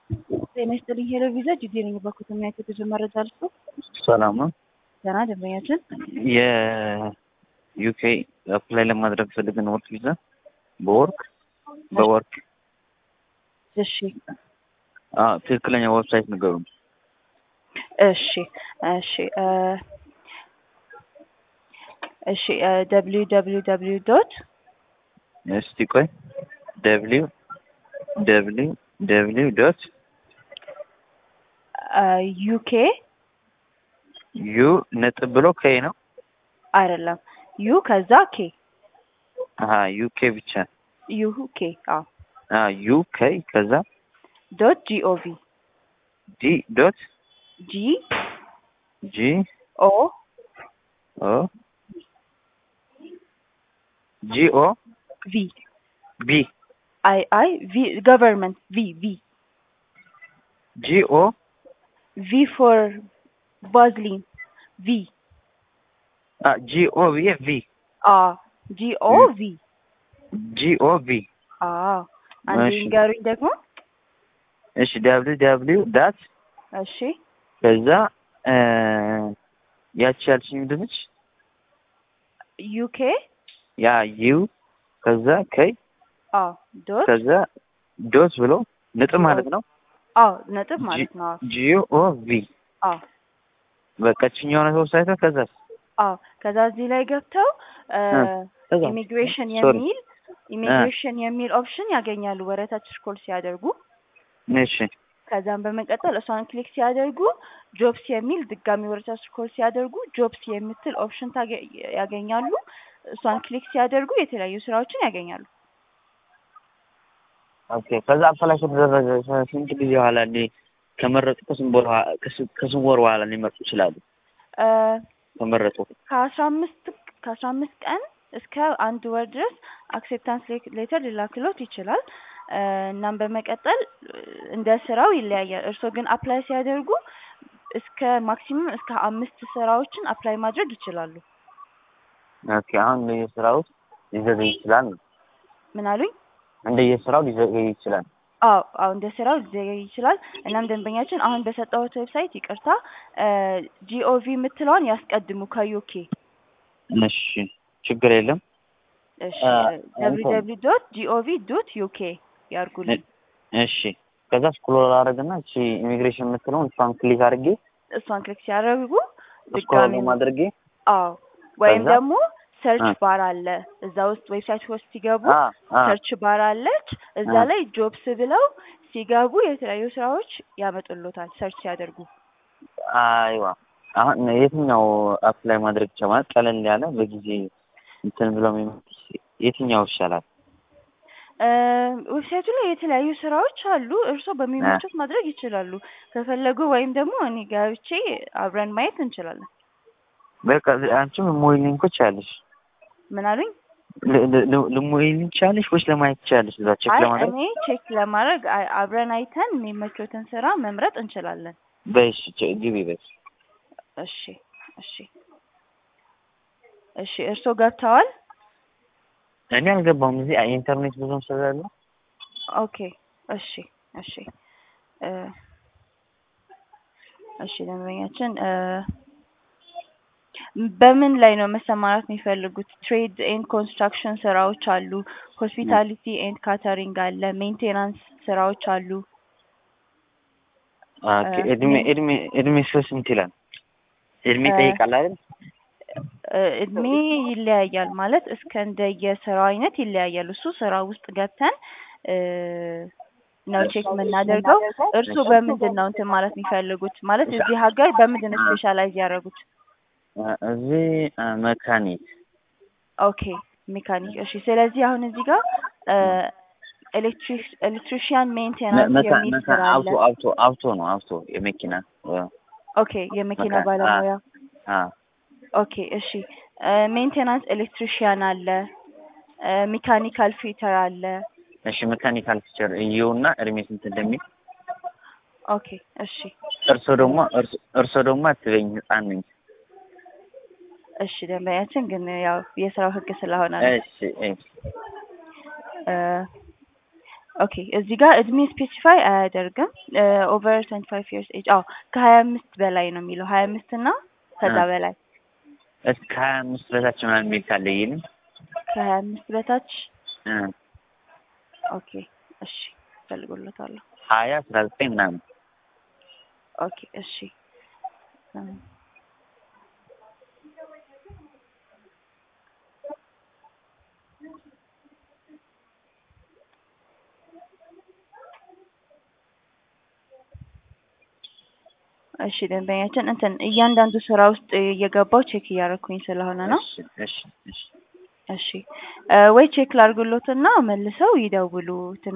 ጤና ይስጥልኝ ሄሎ ቪዛ ጅዴ ነኝ። በኩተማ የተገዙ መረጃ አልፎ ሰላም ነው። ገና ደንበኛችን የዩኬ አፕላይ ለማድረግ ፈልገን ወርክ ቪዛ በወርክ በወርክ እሺ አዎ፣ ትክክለኛ ዌብሳይት ንገሩን። እሺ እሺ እ እሺ ደብሊው ደብሊው ደብሊው ዶት እስቲ ቆይ ደብሊው ደብሊው ደብሊው ዶት ዩኬ ዩ ነጥብ ብሎ ከይ ነው። አይደለም ዩ ከዛ ኬ አሀ ዩኬ ብቻ ዩ ኬ አዎ አ ዩ ከይ ከዛ ዶት ጂኦቪ ዲ ዶት ጂ ጂ ኦ ኦ ጂ ኦ ቪ ቢ አይ አይ ቪ ገቨርንመንት ቪ ቪ ጂ ኦ ቪ ፎር ባዝሊን ቪ አ ጂ ኦ ብዬ ቪ አ ጂ ኦ ቪ ጂ ኦ ቪ አ አንዴ እሺ። ንገሩኝ ደግሞ እሺ ደብሊው ደብሊው ዳት እሺ ከዛ እ ያቺ ያልሽኝ ምንድን ነች? ዩኬ ያ ዩ ከዛ ከይ አ ዶት ከዛ ዶት ብሎ ነጥብ ማለት ነው። አ ነጥብ ማለት ነው ጂ ኦ ቪ አ በቃ ችኛው ነው ዌብሳይት ከዛ አ ከዛ እዚህ ላይ ገብተው ከዛ ኢሚግሬሽን ሶሪ የሚል ኢሚግሬሽን የሚል ኦፕሽን ያገኛሉ ወረታች ስክሮል ሲያደርጉ እሺ ከዛም በመቀጠል እሷን ክሊክ ሲያደርጉ ጆብስ የሚል ድጋሚ ወረታች ስክሮል ሲያደርጉ ጆብስ የምትል ኦፕሽን ታገ- ያገኛሉ እሷን ክሊክ ሲያደርጉ የተለያዩ ስራዎችን ያገኛሉ ኦኬ ከዛ አፕላይ ከተደረገ ስንት ጊዜ በኋላ እንዴ ከመረጡ ከስንት ወር በኋላ ከስ- ከስንት ወር በኋላ ሊመርጡ ይችላሉ? እ ከመረጡ ከአስራ አምስት ከአስራ አምስት ቀን እስከ አንድ ወር ድረስ አክሴፕታንስ ሌተር ሊላክሎት ይችላል። እ እናም በመቀጠል እ እንደ ስራው ይለያያል። እርስዎ ግን አፕላይ ሲያደርጉ እስከ ማክሲመም እስከ አምስት ስራዎችን አፕላይ ማድረግ ይችላሉ። ኦኬ አሁን እንደየስራው ሊዘገይ ይችላል። ምን አሉኝ? እንደየስራው ሊዘገይ ይችላል። አዎ አዎ እንደ ስራው ሊዘገይ ይችላል። እናም ደንበኛችን አሁን በሰጠሁት ዌብሳይት ይቅርታ ጂኦቪ የምትለዋን ያስቀድሙ ከዩኬ እሺ ችግር የለም። እሺ አ፣ ደብሊው እንትን- ደብሊው ዶት ጂኦቪ ዶት ዩኬ ያርጉልኝ። እሺ ከዛ ስክሮል አደረግና እቺ ኢሚግሬሽን የምትለውን እሷን ክሊክ አድርጌ እሷን ክሊክ ሲያደርጉ ስክሮል ድጋሚ አድርጌ አዎ ወይም ከዛ? ደግሞ ሰርች አ። ባር አለ እዛ ውስጥ ዌብሳይት ውስጥ ሲገቡ አ አ ሰርች ባር አለች እዛ አ። ላይ ጆብስ ብለው ሲገቡ የተለያዩ ስራዎች ያመጡሎታል ሰርች ሲያደርጉ አይዋ አሁን የትኛው አፕላይ ማድረግ ይቻላል? ቀለል ያለ በጊዜ እንትን ብለው የሚመጡት የትኛው ይሻላል? እ ዌብሳይቱ ላይ የተለያዩ ስራዎች አሉ እርስዎ በሚመቹት ማድረግ ይችላሉ ከፈለጉ ወይም ደግሞ እኔ ገብቼ አብረን ማየት እንችላለን በቃ አንቺም ልሞይልኝ እኮ ትችያለሽ። ምን አሉኝ ል- ል- ል- ልሞይልኝ ትችያለሽ ወይስ ለማየት ትችያለሽ? እዛ ቼክ አይ ለማድረግ እኔ ቼክ ለማድረግ አይ- አብረን አይተን የሚመቾትን ስራ መምረጥ እንችላለን በይሽ ቼ- ግቢ በይሽ። እሺ እሺ እሺ እርስዎ ገብተዋል እኔ አልገባሁም። እዚህ አይ ኢንተርኔት ብዙም ስለሌለ ኦኬ እሺ እሺ እ እሺ ደንበኛችን እ በምን ላይ ነው መሰማራት የሚፈልጉት? ትሬድ ኤንድ ኮንስትራክሽን ስራዎች አሉ፣ ሆስፒታሊቲ ኤንድ ካተሪንግ አለ፣ ሜንቴናንስ ስራዎች አሉ። ኦኬ እ እድሜ ሜን- እድሜ እድሜ እስከ ስንት ይላል? እድሜ እ ይጠይቃል አይደል? እ እድሜ ይለያያል ማለት እስከ እንደየስራው አይነት ይለያያል። እሱ ስራ ውስጥ ገብተን እ ነው ቼክ የምናደርገው። እርሱ በምንድን ነው እንትን ማለት የሚፈልጉት? ማለት እዚህ ሀገር በምንድን ነው ስፔሻላይዝ ያደረጉት? እ እዚህ እ መካኒክ ኦኬ ሜካኒክ። እሺ ስለዚህ አሁን እዚህ ጋር ኤሌክትሪክ ኤሌክትሪሽያን ሜንቴናንስ መካ የሚል መካ ስራ አለ። አውቶ አውቶ አውቶ ነው አውቶ የመኪና እ ኦኬ የመኪና መካ- ባለሙያ። አ ኦኬ እሺ ሜንቴናንስ ኤሌክትሪሽያን አለ፣ ሜካኒካል ፊተር አለ። እሺ መካኒካል ቲቸር እየውና እድሜ ስንት እንደሚል ኦኬ እሺ እርሶ ደግሞ እርሶ እርሶ ደግሞ አትበኝ ህፃን ነኝ። እሺ ደንበኛችን ግን ያው የስራው ህግ ስለሆነ ነው። እሺ እሺ እ ኦኬ እዚህ ጋር እድሜ ስፔሲፋይ አያደርግም። ኦቨር ትዌንቲ ፋይቭ ይርስ ኤጅ አዎ ከሀያ አምስት በላይ ነው የሚለው ሀያ አምስት እና ከዛ እ። በላይ እስከ ሀያ አምስት በታች ምናምን የሚል ካለ ይልም ከሀያ አምስት በታች እ ኦኬ እሺ ፈልጎለታለሁ። ሀያ አስራ ዘጠኝ ምናምን ኦኬ እሺ እ እሺ ደንበኛችን እንትን እያንዳንዱ ስራ ውስጥ እየገባው ቼክ እያደረኩኝ ስለሆነ ነው። እሺ እሺ እሺ እሺ እ ወይ ቼክ ላድርግሎትና መልሰው ይደውሉ።